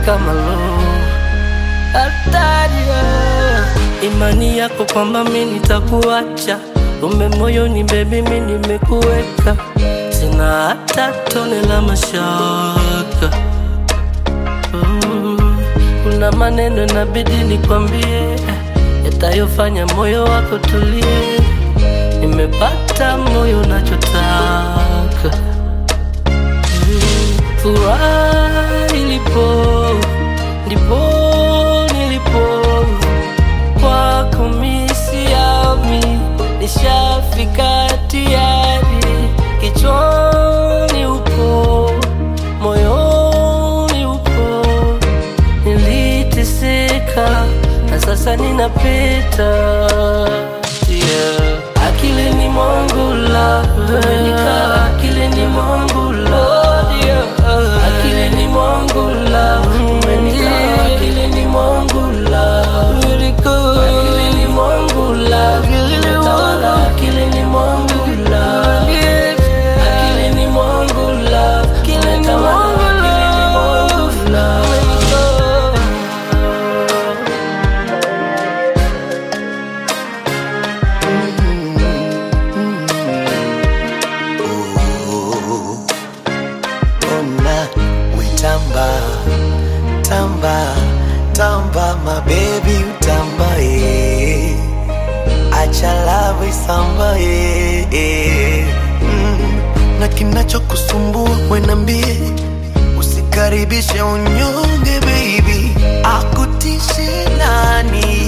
kama lo hataria imani yako kwamba mi nitakuacha ume moyoni bebi mi nimekuweka sina hata tone la mashaka Mm, kuna maneno inabidi nikwambie yatayofanya moyo wako tulie nimepata moyo nachotaka Mm, furaha ilipo ndipo nilipo kwako misiami nishafika tayari kichwani upo moyoni upo niliteseka na sasa ninapita yeah. akilini mwangu la umenika akilini mwangu la akilini mwangu la umenika akilini mwangu la akilini mwangu la umetawala akilini mwangu la akilini mwangu la umetawala akilini mwangu la ona wetamba tamba tamba mabebi utambaye acha lava isambaye mm. na kinachokusumbua wenambie usikaribishe unyonge baby akutishe nani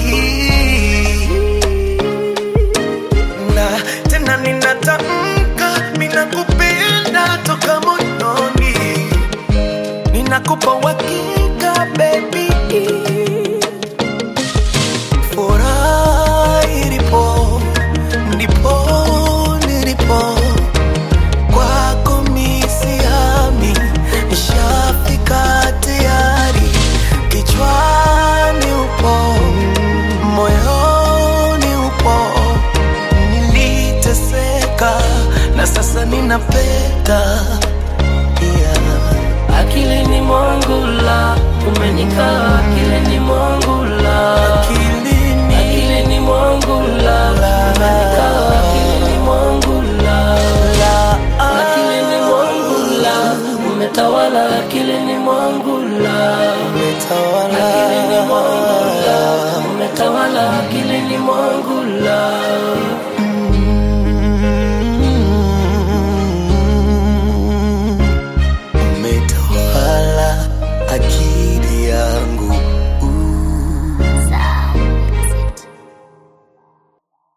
na tena ninatamka ninakupenda toka moyoni ninakupa uhakika baby furaha ilipo ndipo nilipo kwako misiami nishafika tayari kichwani upo moyoni upo niliteseka na sasa ninapeta yeah. akilini mwangu la umenika akilini